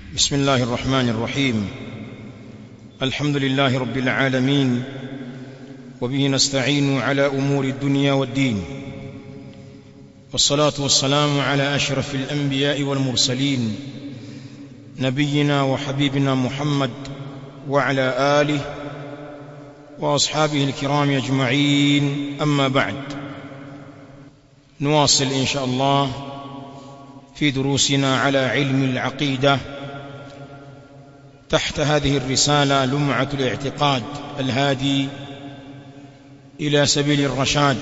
بسم الله الرحمن الرحيم الحمد لله رب العالمين وبه نستعين على امور الدنيا والدين والصلاه والسلام على اشرف الانبياء والمرسلين نبينا وحبيبنا محمد وعلى اله واصحابه الكرام اجمعين اما بعد نواصل ان شاء الله في دروسنا على علم العقيده تحت هذه الرساله لمعه الاعتقاد الهادي الى سبيل الرشاد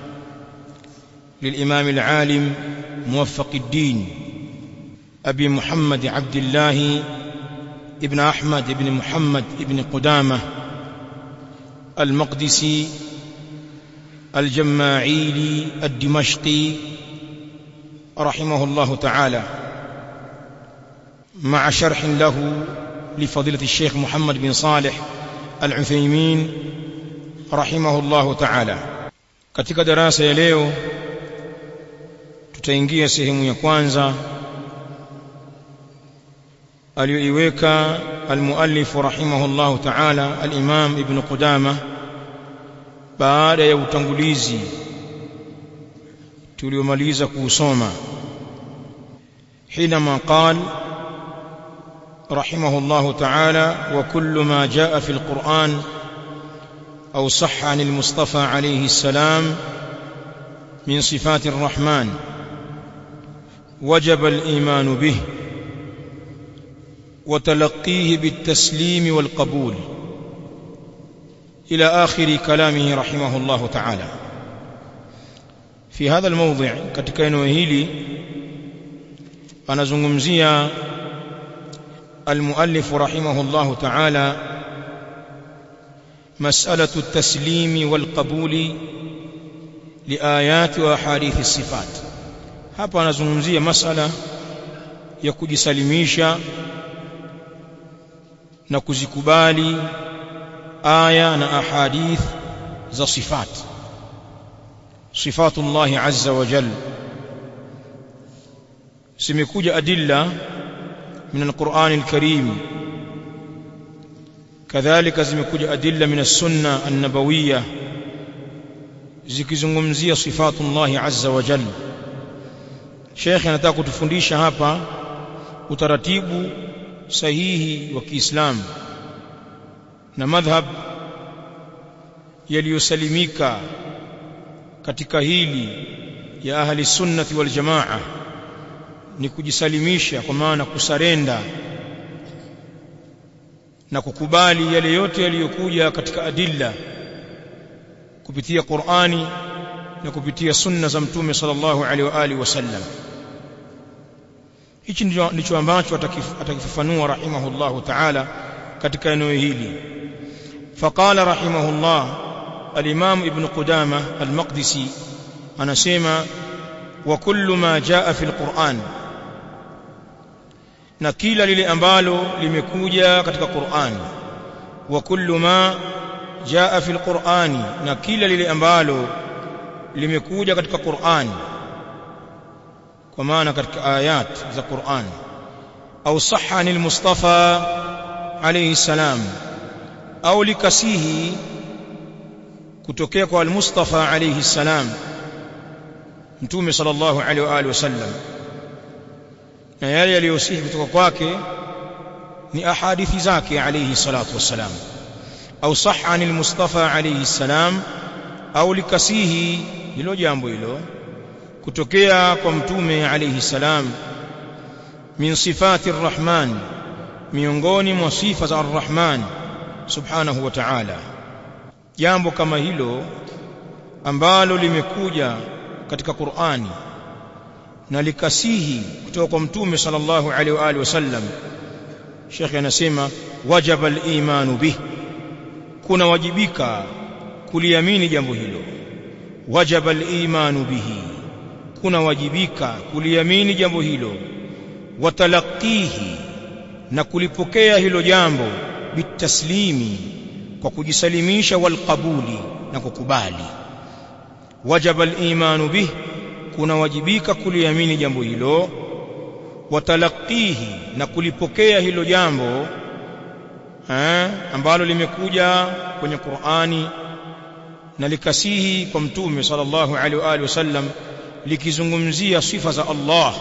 للامام العالم موفق الدين ابي محمد عبد الله ابن احمد بن محمد بن قدامه المقدسي الجماعيلي الدمشقي رحمه الله تعالى مع شرح له لفضيلة الشيخ محمد بن صالح العثيمين رحمه الله تعالى katika darasa ya leo tutaingia sehemu ya kwanza aliyoiweka almuallif rahimahullahu ta'ala al-Imam Ibn Qudamah baada ya utangulizi tuliomaliza kuusoma حينما قال رحمه الله تعالى وكل ما جاء في القرآن أو صح عن المصطفى عليه السلام من صفات الرحمن وجب الإيمان به وتلقيه بالتسليم والقبول إلى آخر كلامه رحمه الله تعالى في هذا الموضع katika eneo hili anazungumzia المؤلف رحمه الله تعالى مسألة التسليم والقبول لآيات وأحاديث الصفات hapa anazungumzia masala ya kujisalimisha na kuzikubali aya na ahadith za sifat sifatullah azza wa jalla zimekuja adilla من القرآن الكريم كذلك zimekuja adilla min as-sunna an-nabawiyya zikizungumzia sifatullah azza wa jalla Sheikh anataka kutufundisha hapa utaratibu sahihi wa Kiislamu na madhhab yaliyosalimika katika hili ya ahli sunnati wal jamaa ni kujisalimisha kwa maana kusarenda na kukubali yale yote yaliyokuja katika adilla kupitia Qur'ani na kupitia sunna za mtume sallallahu alaihi wa alihi wasallam hichi ndicho ambacho atakifafanua rahimahullahu ta'ala katika eneo hili faqala rahimahullah al-imam ibn qudamah al-maqdisi anasema wa kullu ma jaa fi al-Qur'an na kila lile ambalo limekuja katika Qur'an wa kullu ma jaa fi al-Qur'ani na kila lile ambalo limekuja katika Qur'an kwa maana katika ayat za Qur'an au sahha anil Mustafa alayhi salam au likasihi kutokea kwa al-Mustafa alayhi salam mtume sallallahu alaihi wa alihi wasallam na yale yaliyosihi kutoka kwake ni ahadithi zake alayhi salatu wassalam au sahha anil mustafa alayhi salam au likasihi hilo jambo hilo kutokea kwa mtume alayhi salam min sifati arrahman miongoni mwa sifa za arrahman subhanahu wa ta'ala jambo kama hilo ambalo limekuja katika Qur'ani na likasihi kutoka kwa mtume sallallahu alaihi wa alihi wasallam Sheikh anasema wajaba al-imanu bih kuna wajibika kuliamini jambo hilo wajaba al-imanu bihi kuna wajibika kuliamini jambo hilo watalaqihi na kulipokea hilo jambo bitaslimi kwa kujisalimisha walqabuli na kukubali wajaba al-imanu bih kunawajibika kuliamini jambo hilo watalaqihi na kulipokea hilo jambo eh, ambalo limekuja kwenye Qur'ani na likasihi kwa mtume sallallahu alaihi wa alihi wasallam likizungumzia sifa za Allah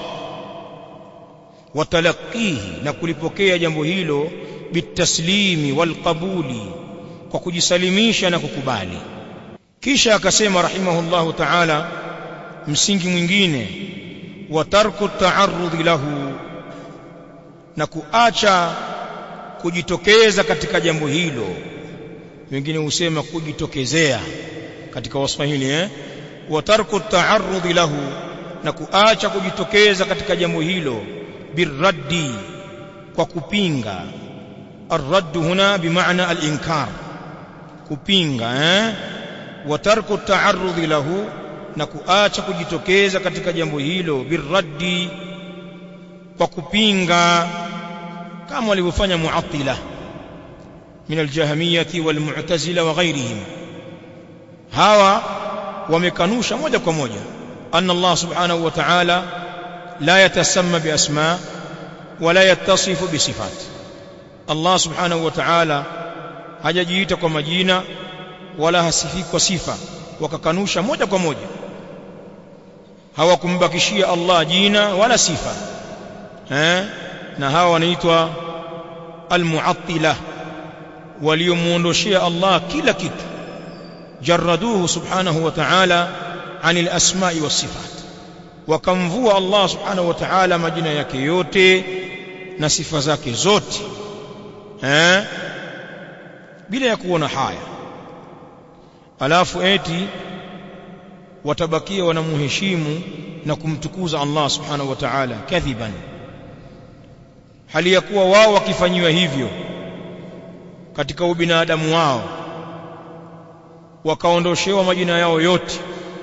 watalaqihi na kulipokea jambo hilo bitaslimi walqabuli kwa kujisalimisha na kukubali kisha akasema rahimahullahu ta'ala msingi mwingine wa tarku ta'arrud lahu na kuacha kujitokeza katika jambo hilo wengine husema kujitokezea katika waswahili eh wa tarku ta'arrud lahu na kuacha kujitokeza katika jambo hilo birraddi kwa kupinga الرد هنا بمعنى الإنكار kupinga eh wa tarku ta'arrud lahu na kuacha kujitokeza katika jambo hilo birraddi kwa kupinga kama walivyofanya mu'attila min aljahmiyati walmu'tazila wa ghairihim hawa wamekanusha moja kwa moja anna Allah subhanahu wa ta'ala la yatasamma bi asma wala yattasifu bi sifat Allah subhanahu wa ta'ala hajajiita kwa majina wala hasifi kwa sifa wakakanusha moja kwa moja hawakumbakishia Allah jina wala sifa eh na hawa wanaitwa almu'attila waliomuondoshia Allah kila kitu jarraduhu subhanahu wa ta'ala anil asma'i was sifat wakamvua Allah subhanahu wa ta'ala majina yake yote na sifa zake zote eh bila ya kuona haya alafu eti watabakia wanamuheshimu na kumtukuza Allah subhanahu wa ta'ala kadhiban hali ya kuwa wao wakifanyiwa hivyo katika ubinadamu wao wakaondoshewa majina yao yote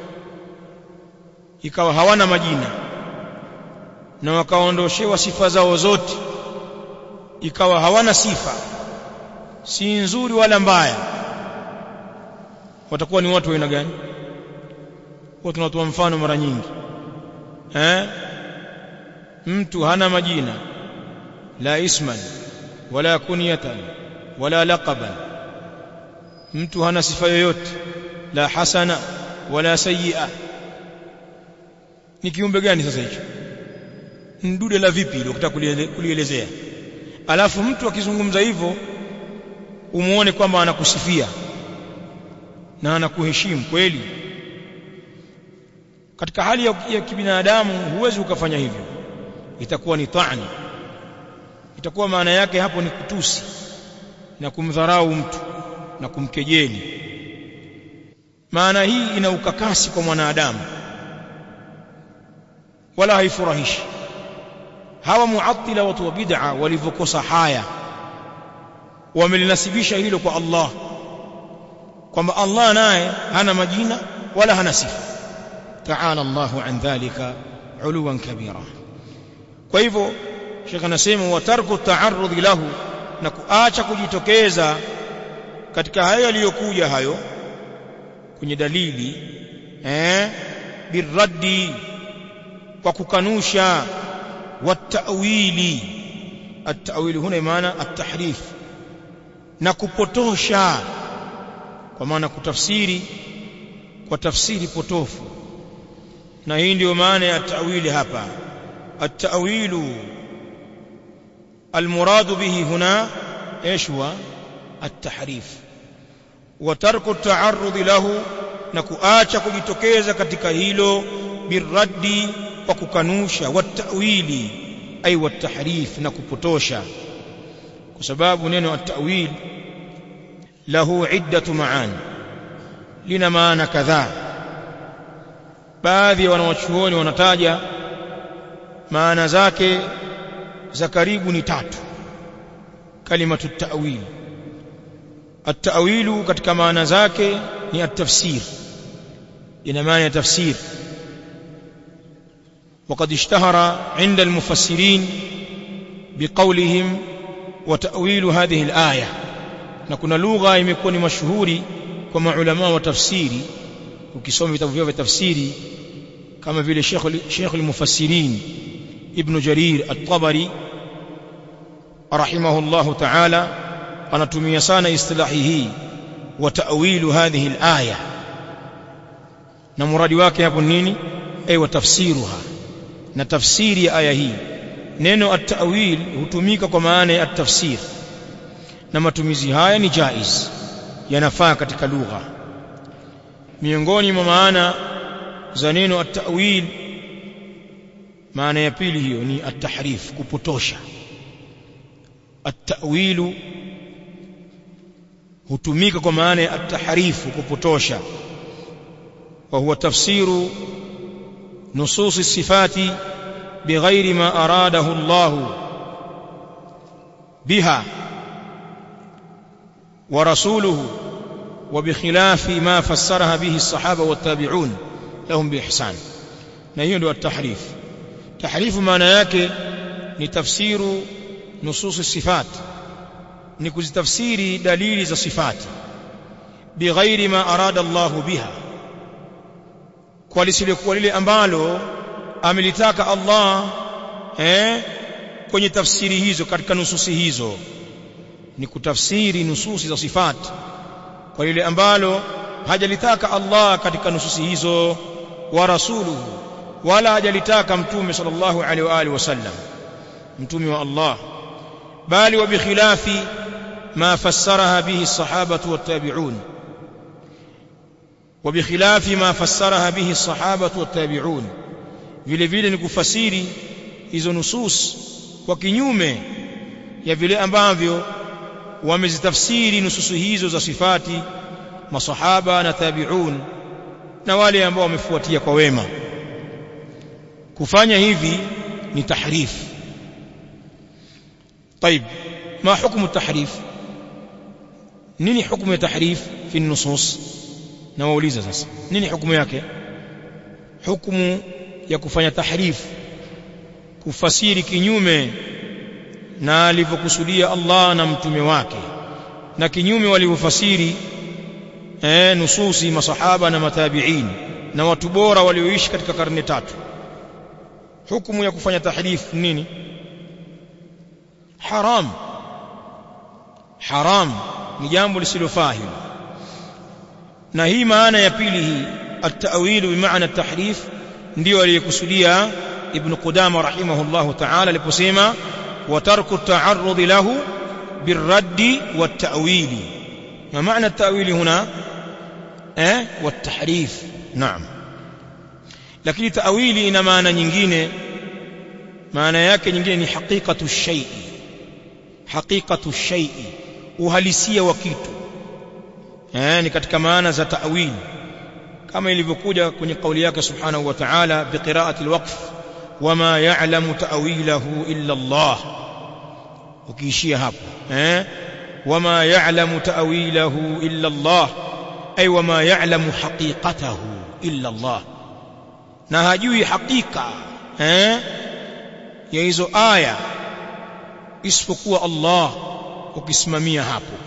ikawa hawana majina na wakaondoshewa sifa zao zote ikawa hawana sifa si nzuri wala mbaya watakuwa ni watu wa aina gani kwa tunatoa mfano mara nyingi eh mtu hana majina la isman wala kunyatan wala laqaban mtu hana sifa yoyote la hasana wala sayyi'a ni kiumbe gani sasa hicho ndude la vipi ile ukitaka kulielezea alafu mtu akizungumza hivyo umuone kwamba anakusifia na anakuheshimu kweli katika hali ya, ya kibinadamu huwezi ukafanya hivyo itakuwa ni ta'ni itakuwa maana yake hapo ni kutusi na kumdharau mtu na kumkejeli maana hii ina ukakasi kwa mwanadamu wala haifurahishi hawa muattila watu wa bid'a walivyokosa haya wamelinasibisha hilo kwa Allah kwamba Allah naye hana majina wala hana sifa ta'ala Allahu an dhalika uluwan kabira kwa hivyo Sheikh anasema wa tarku ta'arrud lahu na kuacha kujitokeza katika hayo yaliyokuja hayo kwenye dalili eh birraddi kwa kukanusha والتأويل التأويل هنا maana التحريف na kupotosha kwa maana kutafsiri kwa tafsiri potofu na hii ndio maana ya tawili hapa التأويل المراد به هنا ايش هو التحريف وترك التعرض له na kuacha kujitokeza katika hilo birraddi kwa kukanusha watawili ay watahrif na kupotosha kwa sababu neno at-ta'wil lahu iddatu maani lina maana kadhaa baadhi ya wanawachuoni wanataja maana zake za karibu ni tatu kalimatu at-ta'wil at-ta'wilu katika maana zake ni at-tafsir ina maana ya tafsir وقد اشتهر عند المفسرين بقولهم وتأويل هذه الآية نكون لغة imekuwa ni mashuhuri kwa maulama wa tafsiri ukisoma vitabu vyao vya tafsiri kama vile Sheikh Sheikh al-Mufassirin ibn jarir at-tabari rahimahullahu ta'ala anatumia sana istilahi hii wa ta'wilu hadhihi al-aya na muradi wake hapo nini ay wa tafsiruha na tafsiri ya aya hii neno at-ta'wil hutumika kwa maana ya at-tafsir na matumizi haya ni jaiz yanafaa katika lugha miongoni mwa maana za neno at-ta'wil maana ya pili hiyo ni at-tahrif kupotosha at-ta'wilu hutumika kwa maana ya at-tahrifu kupotosha wa huwa tafsiru nusus sifati bighairi ma aradahu Allah biha wa rasuluhu wa bikhilafi ma fassaraha bihi as-sahaba wat-tabi'un lahum biihsan na hiyo ndio at-tahrif tahrifu maana yake ni tafsiru nusus sifat ni kuzitafsiri dalili za sifati bighairi ma arada Allah biha kwa lisilokuwa lile ambalo amelitaka Allah eh kwenye tafsiri hizo katika nususi hizo ni kutafsiri nususi za sifati kwa lile ambalo hajalitaka Allah katika nususi hizo wa rasuluhu wala hajalitaka mtume sallallahu alaihi wa alihi wasallam mtume wa Allah bali wa bikhilafi ma fassaraha bihi as-sahabatu wat-tabi'un wa bikhilafi ma fassaraha bihi as-sahabatu wat-tabi'un vile vile ni kufasiri hizo nusus kwa kinyume ya vile ambavyo wamezitafsiri nususu hizo za sifati masahaba na tabi'un na wale ambao wamefuatia kwa wema kufanya hivi ni tahrif طيب ما حكم التحريف nini hukumu ya tahrif fi nusus na wauliza sasa nini hukumu yake hukumu ya kufanya tahrif kufasiri kinyume na alivyokusudia Allah na mtume wake na kinyume walivyofasiri eh nususi masahaba na matabi'in na watu bora walioishi katika karne tatu hukumu ya kufanya tahrif nini haram haram ni jambo lisilofaa hilo na hii maana ya pili hii at-ta'wil bi maana at-tahrif ndio aliyekusudia ibn Qudama rahimahullahu ta'ala aliposema wa tarku at-ta'arrud lahu بالرد والتأويل ما معنى التأويل هنا eh والتحريف نعم lakini ta'wili ina maana nyingine maana yake nyingine ni haqiqatu shay'i haqiqatu shay'i uhalisia wa kitu eh ni katika maana za ta'wil kama ilivyokuja kwenye kauli yake subhanahu wa ta'ala biqira'ati alwaqf wama ya'lamu ta'wilahu illa Allah ukiishia hapo eh wama ya'lamu ta'wilahu illa Allah ay wama ya'lamu haqiqatahu illa Allah na hajui hakika eh ya hizo aya isipokuwa Allah ukisimamia hapo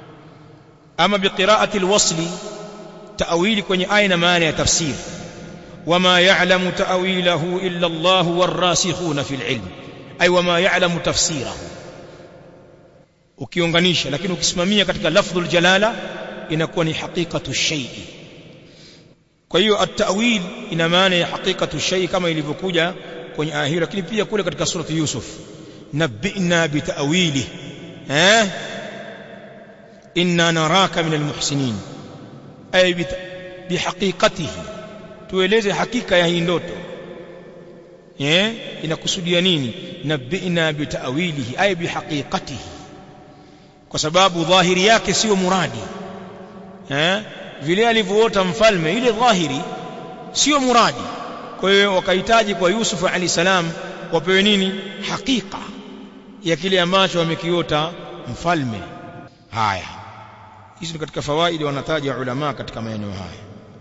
ama biqiraati alwasli ta'wili kwenye aya na maana ya tafsir wama ya'lamu ta'wilahu illa Allah warasikhuna fil ilm ay wama ya'lamu tafsirahu ukiunganisha lakini ukisimamia katika lafdhul jalala inakuwa ni haqiqatu shay'i kwa hiyo at-ta'wil ina maana ya haqiqatu shay'i kama ilivyokuja kwenye aya hiyo lakini pia kule katika surati Yusuf nabbi'na bita'wili eh inna naraka minal muhsinin ay bihaqiqatihi tueleze hakika ya hii ndoto eh inakusudia nini nabbi'na bita'wilihi ay bihaqiqatihi kwa sababu dhahiri yake sio muradi eh vile alivyoota mfalme ile dhahiri sio muradi kwa hiyo wakahitaji kwa Yusuf alayhi salam wapewe nini hakika ya kile ambacho wamekiota mfalme haya hizi ni katika fawaidi wanataja ulama katika maeneo haya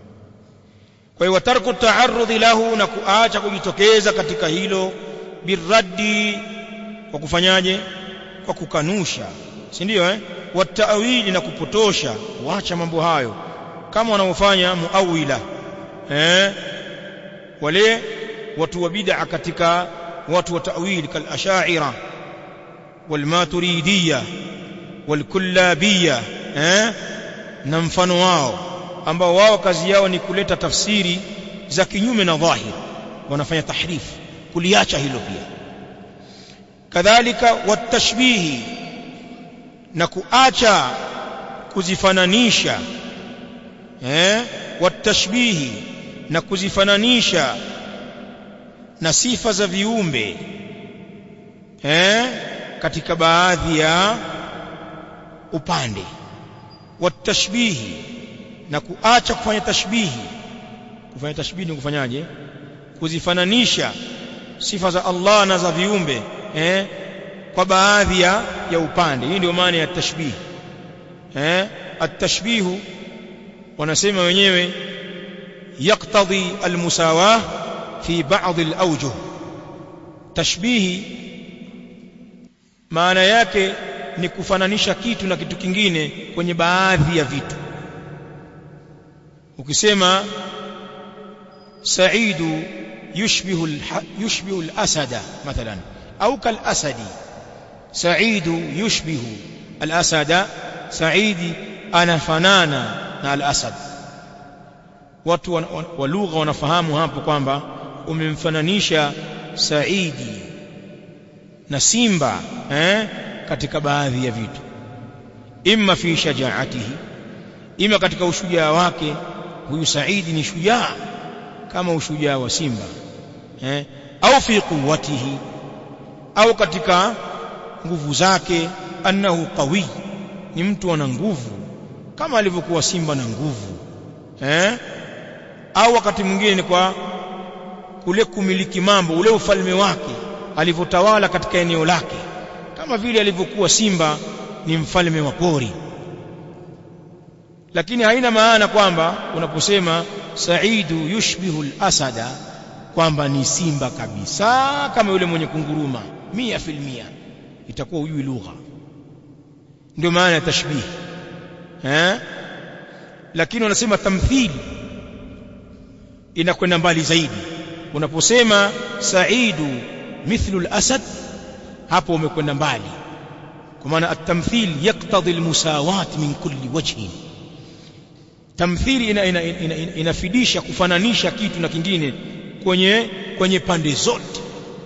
kwa hiyo tarku taarudhi lahu na kuacha kujitokeza katika hilo birraddi kwa kufanyaje kwa kukanusha si ndio eh wataawili na kupotosha waacha mambo hayo kama wanaofanya muawila eh wale watu wa bid'a katika watu wa ta'wil kal ash'ira wal maturidiyya wal kullabiyya eh na mfano wao ambao wao kazi yao ni kuleta tafsiri za kinyume na dhahir wanafanya tahrif kuliacha hilo pia kadhalika watashbihi na kuacha kuzifananisha eh watashbihi na kuzifananisha na sifa za viumbe eh katika baadhi ya upande watashbihi na kuacha kufanya tashbihi kufanya tashbihi ni kufanyaje kuzifananisha sifa za Allah na za viumbe eh kwa baadhi ya, ya upande hii ndio maana ya tashbih eh at-tashbihu wanasema wenyewe yaqtadi al-musawah fi ba'd al-awjuh tashbihi maana yake ni kufananisha kitu na kitu kingine kwenye baadhi ya vitu ukisema saidu yushbihu yushbihu al-asada mathalan au kal-asadi saidu yushbihu al-asada saidi anafanana na al-asad watu wa, wa, wa lugha wanafahamu hapo kwamba umemfananisha saidi na simba eh, katika baadhi ya vitu imma fi shajaatihi ima katika ushujaa wake huyu saidi ni shujaa kama ushujaa wa simba eh, au fi quwwatihi au katika nguvu zake annahu qawi ni mtu ana nguvu kama alivyokuwa simba na nguvu eh au wakati mwingine ni kwa kule kumiliki mambo ule ufalme wake alivyotawala katika eneo lake kama vile alivyokuwa simba ni mfalme wa pori lakini haina maana kwamba unaposema saidu yushbihu al-asada kwamba ni simba kabisa kama yule mwenye kunguruma mia filmia itakuwa hujui lugha ndio maana ya tashbih eh lakini wanasema tamthili inakwenda mbali zaidi unaposema saidu mithlu al-asad hapo umekwenda mbali kwa maana at-tamthil yaqtadi al-musawat min kulli wajhin tamthili ina, ina, ina, ina, inafidisha kufananisha kitu na kingine kwenye kwenye pande zote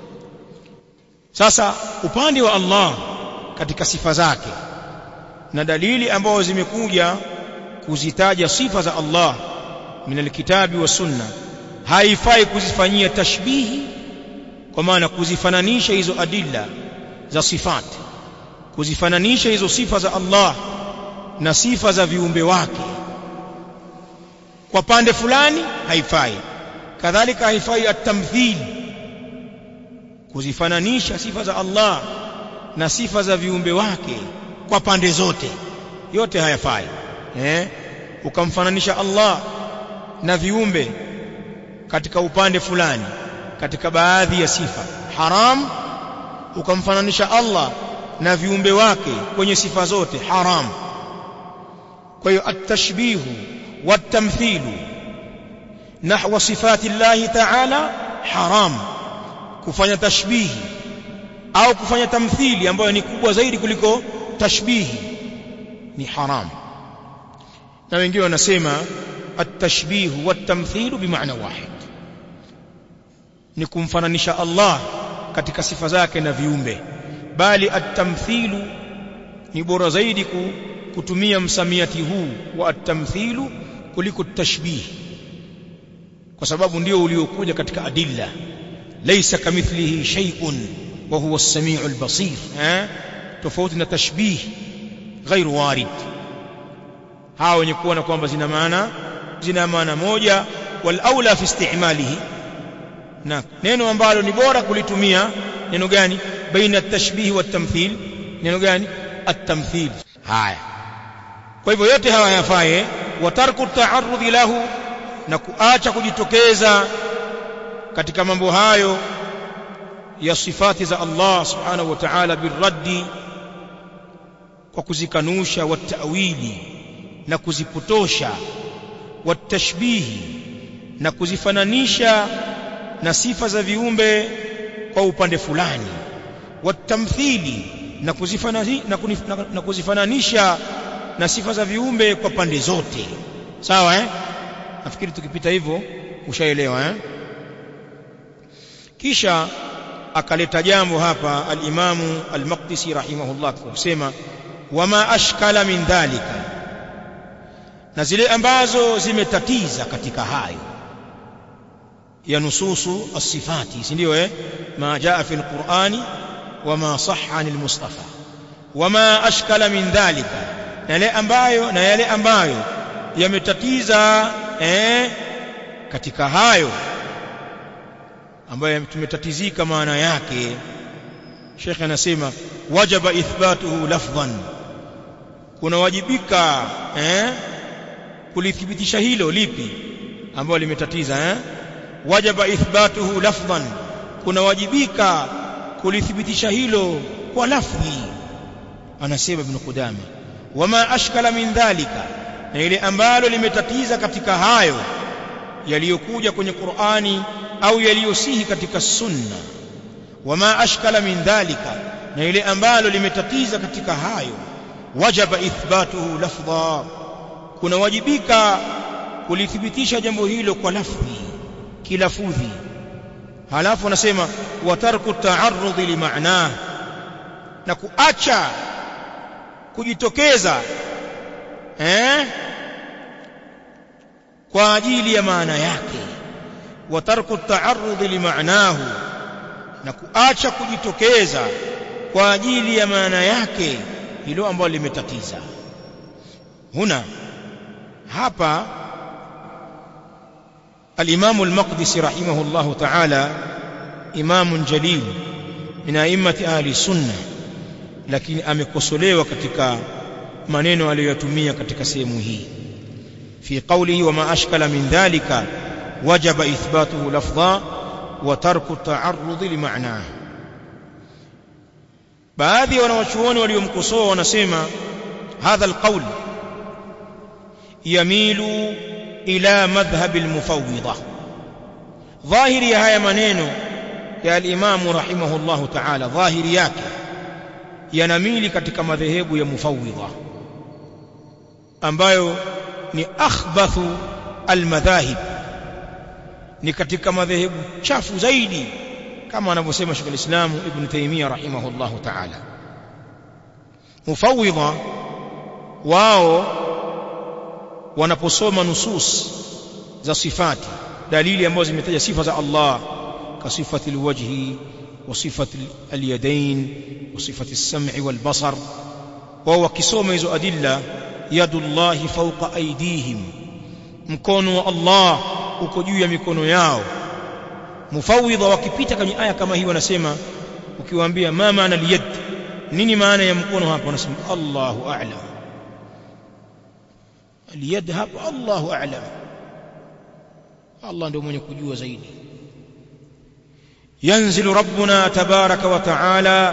sasa upande wa Allah katika sifa zake na dalili ambazo zimekuja kuzitaja sifa za Allah min alkitabi wa sunna haifai kuzifanyia tashbihi kwa maana kuzifananisha hizo adilla za sifat kuzifananisha hizo sifa za Allah na sifa za viumbe wake kwa pande fulani haifai kadhalika haifai at-tamthil kuzifananisha sifa za Allah na sifa za viumbe wake kwa pande zote yote hayafai eh ukamfananisha Allah na viumbe katika upande fulani katika baadhi ya sifa haram ukamfananisha Allah na viumbe wake kwenye sifa zote haram kwa hiyo at-tashbihu wat-tamthilu nahwa sifati Allah ta'ala haram kufanya tashbihi au kufanya tamthili ambayo ni kubwa zaidi kuliko tashbihi ni haram na wengine wanasema at-tashbihu wat-tamthilu bimaana wahid ni kumfananisha Allah katika sifa zake na viumbe bali at-tamthilu ni bora zaidi kutumia msamiati huu wa at-tamthilu kuliko tashbih kwa sababu ndio uliokuja katika adilla laysa kamithlihi shay'un wa huwa as-sami'u al-basir eh tofauti na tashbih ghairu warid hao wenye kuona kwamba zina maana zina maana moja wal aula fi istimalihi na neno ambalo ni bora kulitumia neno gani baina at-tashbih wa at-tamthil neno gani at-tamthil haya kwa hivyo yote haya yafaye wa tarku ta'arrudhi lahu na kuacha kujitokeza katika mambo hayo ya sifati za Allah subhanahu wa ta'ala birraddi kwa kuzikanusha wa ta'wili na kuzipotosha wa tashbihi na kuzifananisha na sifa za viumbe kwa upande fulani watamthili na kuzifananisha na, kunif, na, na kuzifananisha na sifa za viumbe kwa pande zote sawa eh nafikiri tukipita hivyo ushaelewa eh kisha akaleta jambo hapa al-Imamu al-Maqdisi rahimahullah kusema wama ashkala min dhalika na zile ambazo zimetatiza katika hayo ya nususu as-sifati si ndio eh ma jaa fi al-Qur'ani wama sahha anil Mustafa wama ashkala min dhalika na yale ambayo na yale ambayo yametatiza eh katika hayo ambayo tumetatizika maana yake Sheikh anasema wajaba ithbatuhu lafdhan kunawajibika eh kulithibitisha hilo lipi ambalo limetatiza eh wajaba ithbatuhu lafdhan kunawajibika kulithibitisha hilo kwa lafdhi anasema ibn Qudama wama ashkala min dhalika na ile ambalo limetatiza katika hayo yaliyokuja kwenye Qur'ani au yaliyosihi katika sunna wama ashkala min dhalika na ile ambalo limetatiza katika hayo wajaba ithbatuhu lafdha kuna wajibika kulithibitisha jambo hilo kwa lafdhi kilafudhi halafu anasema wa tarku ta'arrud li ma'na na kuacha kujitokeza eh kwa ajili ya maana yake wa tarku ta'arrud li ma'nahu na kuacha kujitokeza kwa ajili ya maana yake hilo ambalo limetatiza huna hapa الإمام المقدسي رحمه الله تعالى إمام جليل من أئمة أهل السنة lakini amekosolewa katika maneno aliyoyatumia katika sehemu hii fi qawlihi wa ma ashkala min dhalika wajaba ithbatuhu lafdha wa tarku ta'arrud li ma'nahu baadhi ya wanawachuoni waliomkosoa wanasema hadha alqawl yamilu ila madhhab almufawwidha dhahiri ya haya maneno ya al-Imam rahimahullahu ta'ala dhahiri yake yanamili katika madhehebu ya mufawwidha ambayo ni akhbathu almadhahib ni katika madhehebu chafu zaidi kama anavyosema Sheikh al-Islam Ibn Taymiyyah rahimahullahu ta'ala mufawwidha wao wanaposoma nusus za sifati dalili ambazo zimetaja sifa za Allah kasifati alwajhi wa sifati alyadain wa sifati as-sam'i wal basar wao wakisoma hizo adilla yadullahi fawqa aydihim mkono wa Allah uko juu ya mikono yao mufawidha wakipita kwenye aya kama hii wanasema ukiwaambia ma maana liyad nini maana ya mkono hapa wanasema Allahu a'lam aliyad hapa Allahu a'lam Allah ndio mwenye kujua zaidi yanzilu rabbuna tabaraka wa ta'ala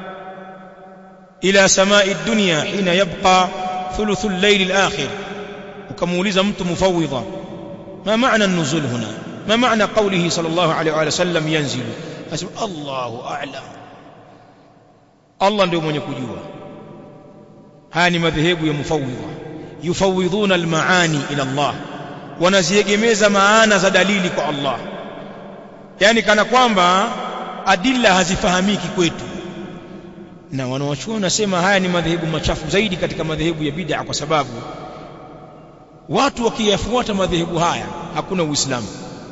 ila samai dunya hina yabqa thuluthul layl al-akhir ukamuuliza mtu mufawidha ma maana an-nuzul huna ما معنى قوله صلى الله عليه وآله وسلم ينزل أسمع الله أعلم الله ndio mwenye kujua haya ni madhehebu ya mufawidha yufawidhuna almaani ila Allah wanaziegemeza maana za dalili kwa Allah yani kana kwamba adilla hazifahamiki kwetu na wanawachuoni wanasema haya ni madhehebu machafu zaidi katika madhehebu ya bid'a kwa sababu watu wakiyafuata madhehebu haya hakuna uislamu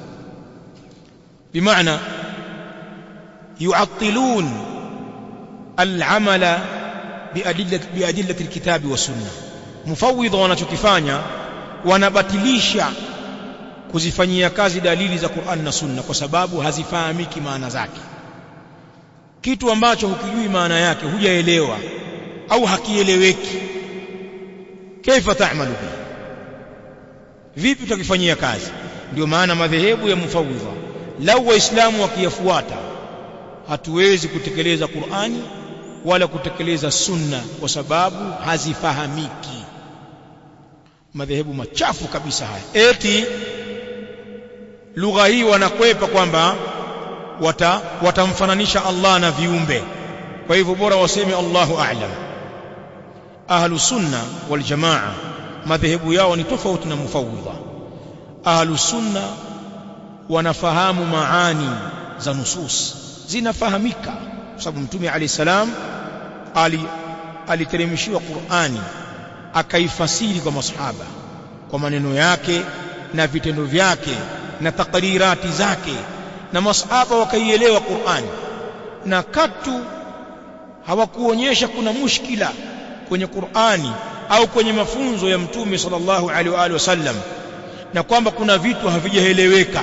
بمعنى يعطلون العمل بأدلة, بأدلة الكتاب والسنة مفوض wanachokifanya wanabatilisha kuzifanyia kazi dalili za Qur'an na Sunna kwa sababu hazifahamiki maana zake kitu ambacho hukijui maana yake hujaelewa au hakieleweki kaifa ta'malu bi vipi tutakifanyia kazi ndio maana madhehebu ya mufawidha lau waislamu wakiyafuata hatuwezi kutekeleza Qur'ani wala kutekeleza sunna kwa sababu hazifahamiki madhehebu machafu kabisa haya eti lugha hii wanakwepa kwamba wata watamfananisha Allah na viumbe kwa hivyo bora waseme Allahu a'lam ahlu sunna wal jamaa madhehebu yao ni tofauti na mufawwidha ahlu sunna wanafahamu maani za nusus zinafahamika kwa sababu mtume alayhi salam ali aliteremshiwa Qur'ani akaifasiri kwa masahaba kwa maneno yake na vitendo vyake na takrirati zake na masahaba wakaielewa Qur'ani na katu hawakuonyesha kuna mushkila kwenye Qur'ani au kwenye mafunzo ya mtume sallallahu alaihi wa alihi wasallam na kwamba kuna vitu havijaeleweka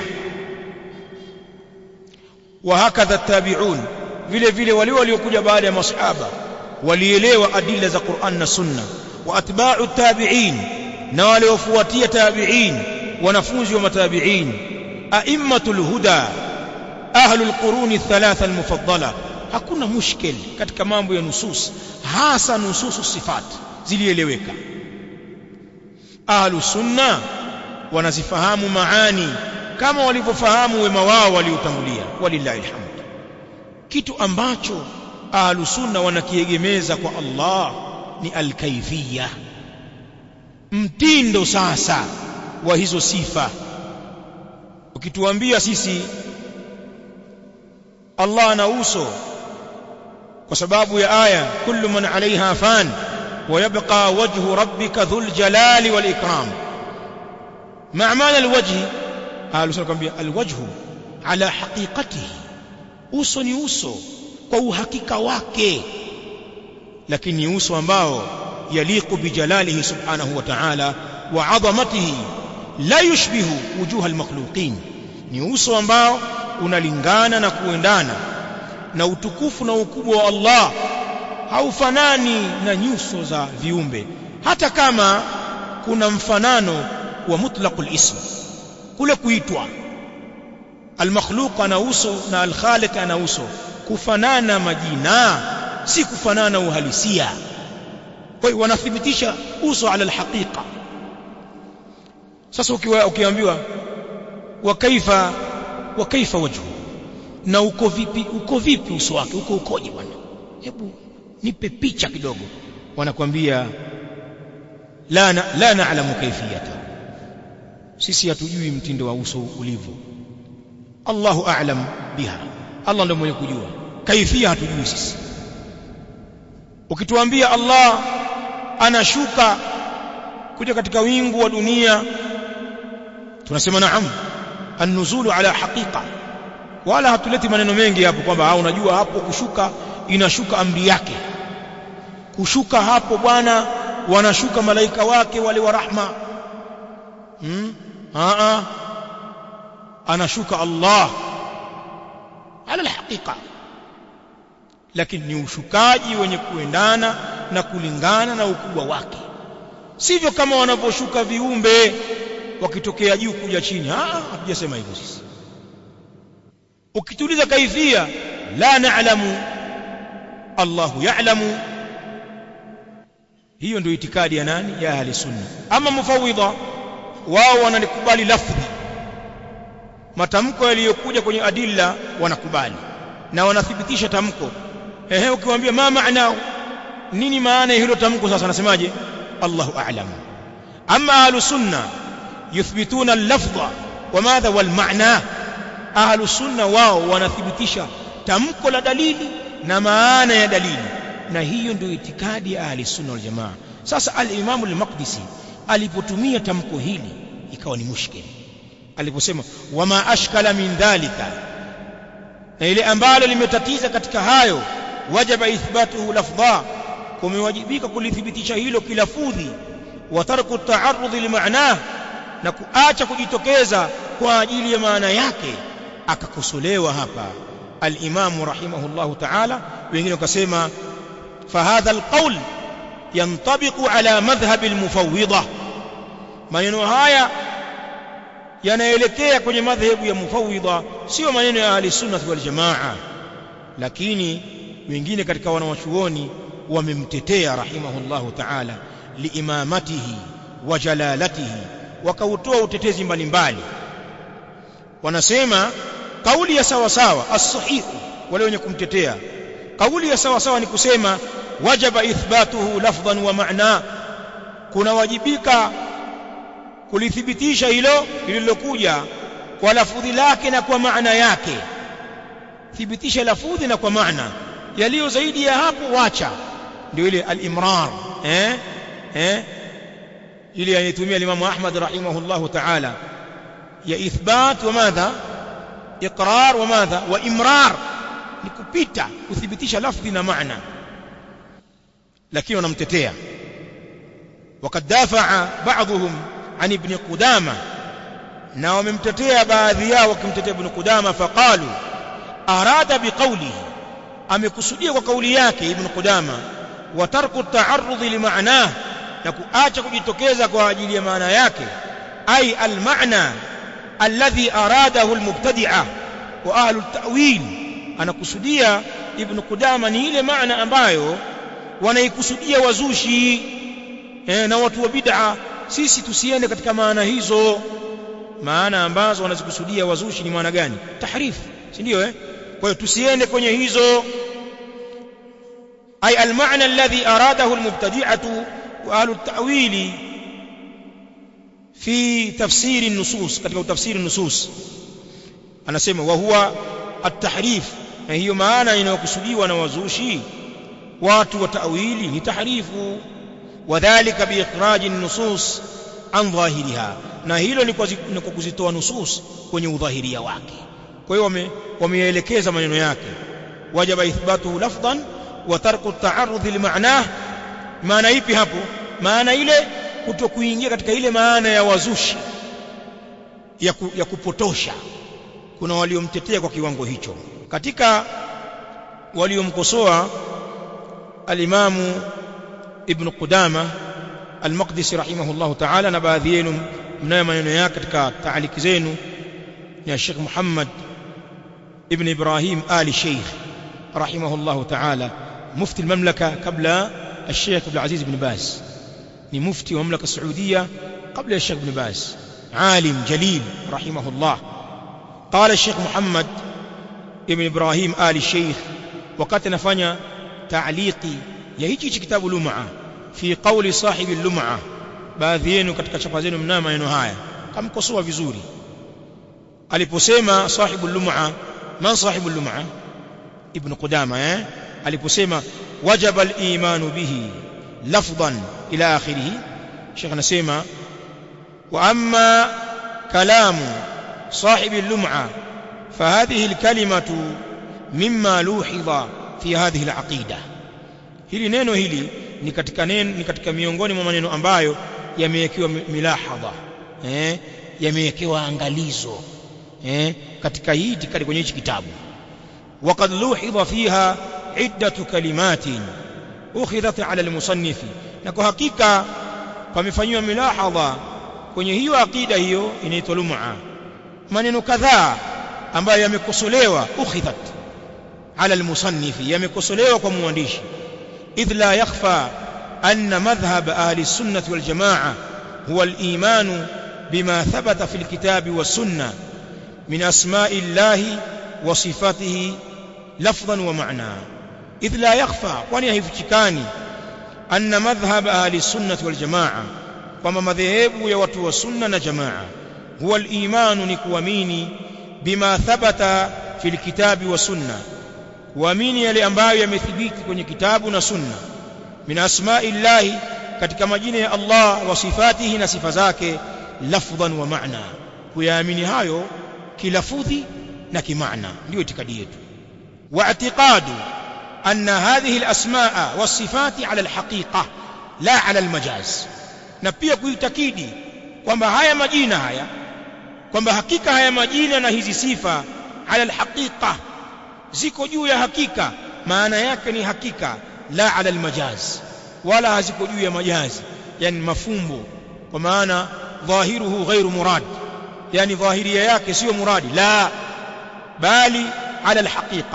wa hakadha tabi'un vile vile wale waliokuja baada ya masahaba walielewa adila za Qur'an na Sunna wa atba'u tabi'in na waliofuatia tabi'in wanafunzi wa matabi'in a'immatul huda ahlul quruni thalatha almufaddala hakuna mushkil katika mambo ya nusus hasa nususu sifat zilieleweka ahlu sunna wanazifahamu maani kama walivyofahamu wema wao waliotangulia walillahi alhamd kitu ambacho ahlu sunna wanakiegemeza kwa Allah ni alkaifia mtindo sasa wa hizo sifa ukituambia sisi Allah ana uso kwa sababu ya aya kullu man alaiha fan wa yabqa wajhu rabbika dhul jalali wal ikram ma maana alwajhi ahlu sunna kwambia alwajhu ala haqiqatihi uso ni uso kwa uhakika wake lakini ni uso ambao yaliqu bijalalihi subhanahu wa ta'ala wa 'azamatihi la yushbihu wujuha almakhluqin ni uso ambao unalingana na kuendana na utukufu na ukubwa wa Allah haufanani na nyuso za viumbe hata kama kuna mfanano wa mutlaqul ism kule kuitwa almakhluq ana uso na alkhaliq ana uso kufanana majina si kufanana uhalisia kwa hiyo wanathibitisha uso ala alhaqiqa sasa ukiwa ukiambiwa wa kaifa wa kaifa wajhu na uko vipi uko vipi uso wake uko ukoje bwana hebu nipe picha kidogo wanakwambia la na, la na'lamu kayfiyata sisi hatujui mtindo wa uso ulivyo Allahu a'lam biha Allah ndiye mwenye kujua kaifia hatujui sisi ukituambia Allah anashuka kuja katika wingu wa dunia tunasema naam an-nuzulu ala haqiqa wala hatuleti maneno mengi hapo kwamba unajua hapo kushuka inashuka amri yake kushuka hapo bwana wanashuka malaika wake wale wa rahma hmm? a anashuka Allah ala alhaqiqa lakini ni ushukaji wenye kuendana na kulingana na ukubwa wake sivyo kama wanavyoshuka viumbe wakitokea juu kuja chini ah hatujasema hivyo sisi ukituliza kaifia la na'lamu Allahu ya'lamu hiyo ndio itikadi ya nani ya ahli sunna ama mufawidha wao wanalikubali lafdhi matamko yaliyokuja kwenye adilla wanakubali na wanathibitisha tamko ehe ukiwaambia ma maana nini maana hilo tamko sasa anasemaje Allahu a'lam amma ahlu sunna yuthbituna al-lafdha wa madha wal ma'na ahlu sunna wao wanathibitisha tamko la dalili na maana ya dalili na hiyo ndio itikadi ya ahli sunna wal jamaa sasa al-imam al-maqdisi alipotumia tamko hili ikawa ni mushkil aliposema wama ashkala min dhalika na ile ambalo limetatiza katika hayo wajaba ithbatuhu lafdha kumewajibika kulithibitisha hilo kilafudhi wa tarku ta'arrudhi limaanah na kuacha kujitokeza kwa ajili ya maana yake akakosolewa hapa al-Imam rahimahullahu ta'ala wengine wakasema fahadha al-qawl yantabiqu ala madhhab al-mufawwidha maneno haya yanaelekea kwenye madhehebu ya mufawwidha sio maneno ya ahli sunnah wal jamaa lakini wengine katika wanawachuoni wamemtetea rahimahullahu ta'ala liimamatihi wa jalalatihi wakautoa utetezi mbalimbali wanasema kauli ya sawa sawa as-sahihu wale wenye kumtetea kauli ya sawa sawa ni kusema wajaba ithbatuhu lafdhan wa ma'na kuna wajibika kulithibitisha hilo lililokuja kwa lafudhi lake na kwa maana yake thibitisha lafudhi na kwa maana yaliyo zaidi ya hapo wacha ndio ile al-imrar eh eh ile anayetumia Imam Ahmad rahimahullahu ta'ala ya ithbat wa madha iqrar wa madha wa imrar ni kupita kuthibitisha lafdhi na maana lakini wanamtetea وقد دافع بعضهم عن ابن قدامه na wamemtetea baadhi yao wakimtetea ibn Qudama faqalu arada biqawlihi amekusudia kwa kauli yake ibn Qudama wa tarku ta'arrud limaanah na kuacha kujitokeza kwa ajili ya maana yake ay almaana alladhi aradahu almubtadi'a wa ahlu at-ta'wil anakusudia ibn Qudama ni ile maana ambayo wanaikusudia wazushi eh, na watu wa bid'a sisi tusiende katika maana hizo maana ambazo wanazikusudia wazushi ni maana gani tahrif si ndio eh kwa hiyo tusiende kwenye hizo ay almaana alladhi aradahu almubtadi'atu wa ahlu at-ta'wili fi tafsiri an-nusus katika tafsiri an-nusus anasema wa huwa at-tahrif na hiyo maana inayokusudiwa na wazushi watu wa ta'wili ni tahrifu wadhālika biikhraji an-nusus an dhahiriha na hilo ni kwa kuzitoa nusus kwenye udhahiria wake kwa hiyo wameelekeza maneno yake wajaba ithbatuhu lafdhan wa tarku at-ta'arrud limaanah maana ipi hapo maana ile kutokuingia katika ile maana ya wazushi ya, ku, ya kupotosha kuna waliomtetea kwa kiwango hicho katika waliomkosoa alimamu ibn Qudama al-Maqdisi rahimahullahu ta'ala na baadhi yenu mnayo maneno yake katika taaliki zenu ya Sheikh Muhammad ibn Ibrahim Ali Sheikh rahimahullahu ta'ala mufti al-mamlaka kabla الشيخ عبد العزيز بن باز ni mufti wa mamlaka Saudia kabla ya Sheikh Ibn Baz alim jalil rahimahullah قال الشيخ محمد ابن إبراهيم آل الشيخ وقد نفنى تعليقي يهيجي كتاب لمعة في قول صاحب اللمعة baadhi yenu katika chapa zenu mnayo maneno haya kamkosoa vizuri aliposema sahibu lum'a man sahibu lum'a ibn qudama eh aliposema wajaba al-imanu bihi lafdhan ila akhirih Sheikh anasema wa amma kalamu صاحب اللمعة فهذه الكلمة مما لوحظ في هذه العقيدة hili neno hili ni katika neno ni katika miongoni mwa maneno ambayo yamewekewa milahadha eh yamewekewa angalizo eh katika hii itikadi kwenye hichi kitabu وقد لوحظ فيها عدة كلمات أخذت على المصنف na kwa hakika pamefanywa milahadha kwenye hiyo akida hiyo inaitwa lum'a maneno kadhaa ambayo yamekosolewa ukhidhat ala almusannifi yamekosolewa kwa muandishi idh la yakhfa anna madhhab ahli sunnah wal jamaa huwa al-iman bima thabata fi al-kitabi was sunnah min asma'i llahi wa sifatihi lafdhan wa ma'na idh la yakhfa kwani haifichikani anna madhhab ahli sunnah wal jamaa kwamba madhehebu ya watu wa sunna na jamaa huwa al-imanu ni kuamini bima thabata fil kitabi wa sunna kuamini yale ambayo yamethibiti kwenye kitabu na sunna min asma'illahi katika majina ya Allah wa sifatihi na sifa zake lafdhan wa ma'na kuyaamini hayo kilafudhi na kimaana ndio itikadi yetu wa i'tiqadu anna hadhihi al-asma'a was-sifati 'ala al-haqiqa la 'ala al-majaz na pia kuitakidi kwamba haya majina haya kwamba hakika haya majina na hizi sifa ala alhaqiqa ziko juu ya hakika maana yake ni hakika la ala almajaz wala haziko juu ya majazi yani mafumbo kwa maana dhahiruhu ghairu murad yani dhahiria yake sio muradi la bali ala alhaqiqa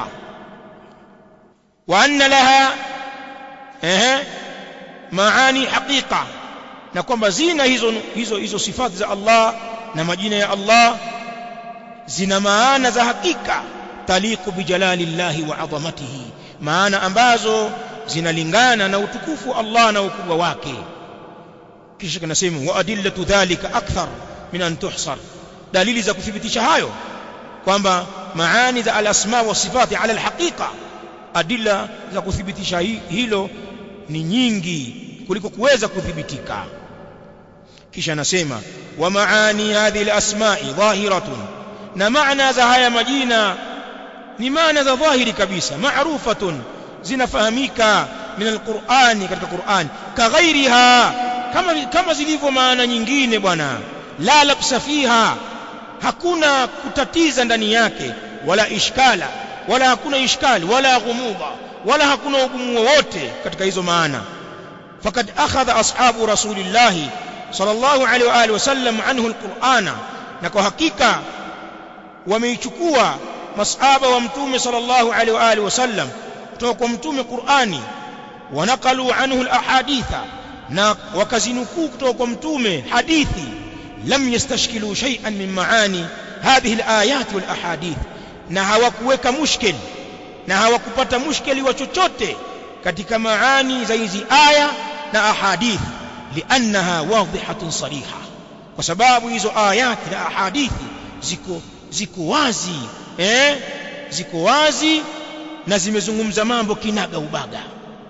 wa anna laha eh maani haqiqa na kwamba zina hizo hizo hizo sifati za Allah na majina ya Allah zina maana za hakika taliqu bijalalillahi wa adhamatihi maana ambazo zinalingana na utukufu Allah na ukubwa wake kisha kinasema wa adillatu dhalika akthar min an tuhsar dalili za kuthibitisha hayo kwamba maani za al-asma wa sifati ala al-haqiqa adilla za kuthibitisha hilo ni nyingi kuliko kuweza kuthibitika kisha anasema wa maani hadhihi al-asma'i dhahiratun na maana za haya majina ni maana za dhahiri kabisa maarufatun zinafahamika min al-Qur'ani katika Qur'an kaghairiha kama kama zilivyo maana nyingine bwana la labsa fiha hakuna kutatiza ndani yake wala ishkala wala hakuna ishkali wala ghumuda wala hakuna ugumu wowote katika hizo maana fakad akhadha ashabu rasulillahi sallallahu alaihi wa alihi wasallam anhu alqur'ana na kwa hakika wameichukua masahaba wa mtume sallallahu alaihi wa alihi wasallam kutoka kwa mtume Qur'ani wanakalu anhu alahaditha na wakazinukuu kutoka kwa mtume hadithi lam yastashkilu shay'an min maani hadhihi alayat wal ahadith na hawakuweka mushkil na hawakupata mushkili wa chochote katika maani za hizi aya na ahadith liannaha wadhihatun sariha kwa sababu hizo ayati na ahadithi ziko ziko wazi eh ziko wazi na zimezungumza mambo kinaga ubaga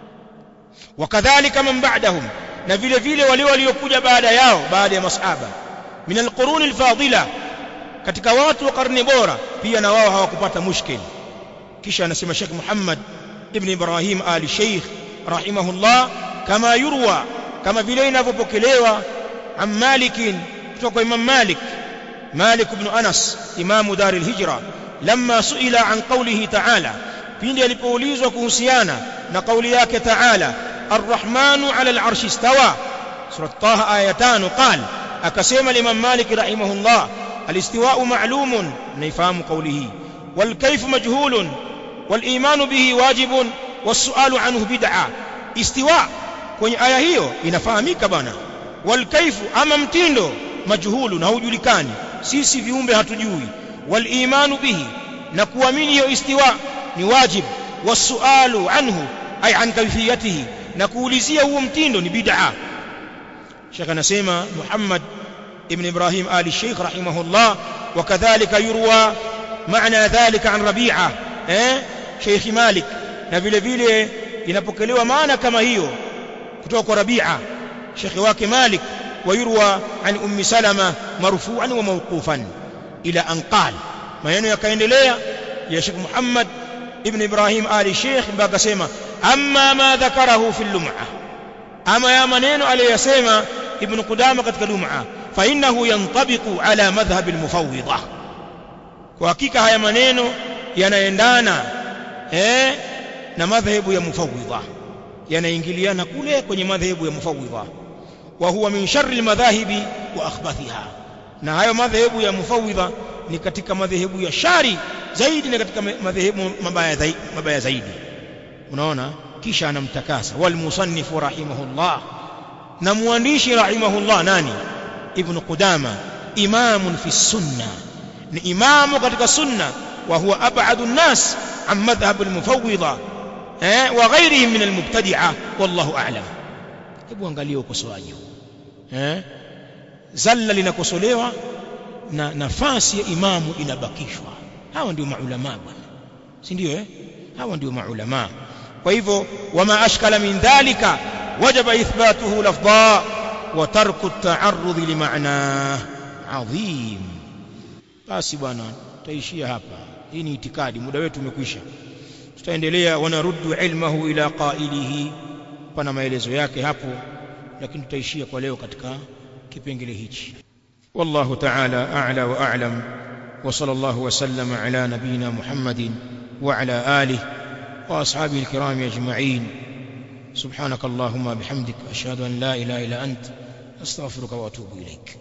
wakadhalika man ba'dahum na vile vile wale waliokuja baada yao baada ya masahaba min alqurun alfadila katika watu wa karne bora pia na wao hawakupata mushkil kisha anasema Sheikh Muhammad ibn Ibrahim Ali Sheikh rahimahullah kama yurwa kama vile inavyopokelewa an Malik kutoka kwa Imam Malik Malik ibn Anas imamu dar al-hijra lamma suila an qawlihi ta'ala pindi alipoulizwa kuhusiana na kauli yake ta'ala ar-rahmanu 'ala al-'arshi istawa surah taha aya 5 qala akasema Imam Malik rahimahullah al-istiwa'u ma'lumun naifahamu qawlihi wal kayfu majhulun wal imanu bihi wajibun was-su'alu 'anhu bid'a istiwa kwenye aya hiyo inafahamika bana wal kayfu ama mtindo majhulun haujulikani sisi viumbe hatujui wal imanu bihi na kuamini hiyo istiwa ni wajib was-su'alu 'anhu ay an kayfiyatihi na kuulizia huo mtindo ni bid'a Sheikh anasema Muhammad ابن إبراهيم آل الشيخ رحمه الله وكذلك يروى معنى ذلك عن ربيعة eh? شيخ مالك na vile vile inapokelewa maana kama hiyo kutoka kwa Rabi'a shekhi wake Malik wayurwa an ummi Salama marfu'an wa mawqufan ila an qal maneno yakaendelea ya Sheikh Muhammad ibn Ibrahim Ali Sheikh mpaka sema amma ma dhakarahu fi lum'a ama ya maneno aliyosema ibn Qudama katika lum'a فإنه ينطبق على مذهب المفوضة kwa hakika haya maneno yanaendana eh na madhehebu ya mufawidha yanaingiliana kule kwenye madhehebu ya mufawidha wa huwa min sharri almadhahibi wa akhbathiha na hayo madhehebu ya mufawidha ni katika madhehebu ya shari zaidi na katika madhehebu mabaya zaidi mabaya zaidi unaona kisha anamtakasa wal musannifu rahimahullah na muandishi rahimahullah nani ابن قدامة إمام في السنة إمام قد السنة وهو أبعد الناس عن مذهب المفوضة eh, وغيرهم من المبتدعة والله أعلم hebu angalia ukosoaji eh zalla linakosolewa na nafasi ya imamu inabakishwa hawa ndio maulama bwana si ndio eh hawa ndio maulama kwa hivyo wama ashkala min dhalika wajaba ithbatuhu lafdha وترك التعرض لمعناه عظيم basi bwana taishia hapa hii ni itikadi muda wetu umekwisha tutaendelea wanaruddu ilmahu ila qailihi pana maelezo yake hapo lakini tutaishia kwa leo katika kipengele hichi wallahu ta'ala a'la wa a'lam wa sallallahu wa sallama ala nabiyyina muhammadin wa ala alihi wa ashabihi alkiram ajma'in سبحانك اللهم بحمدك أشهد أن لا إله إلا أنت أستغفرك وأتوب إليك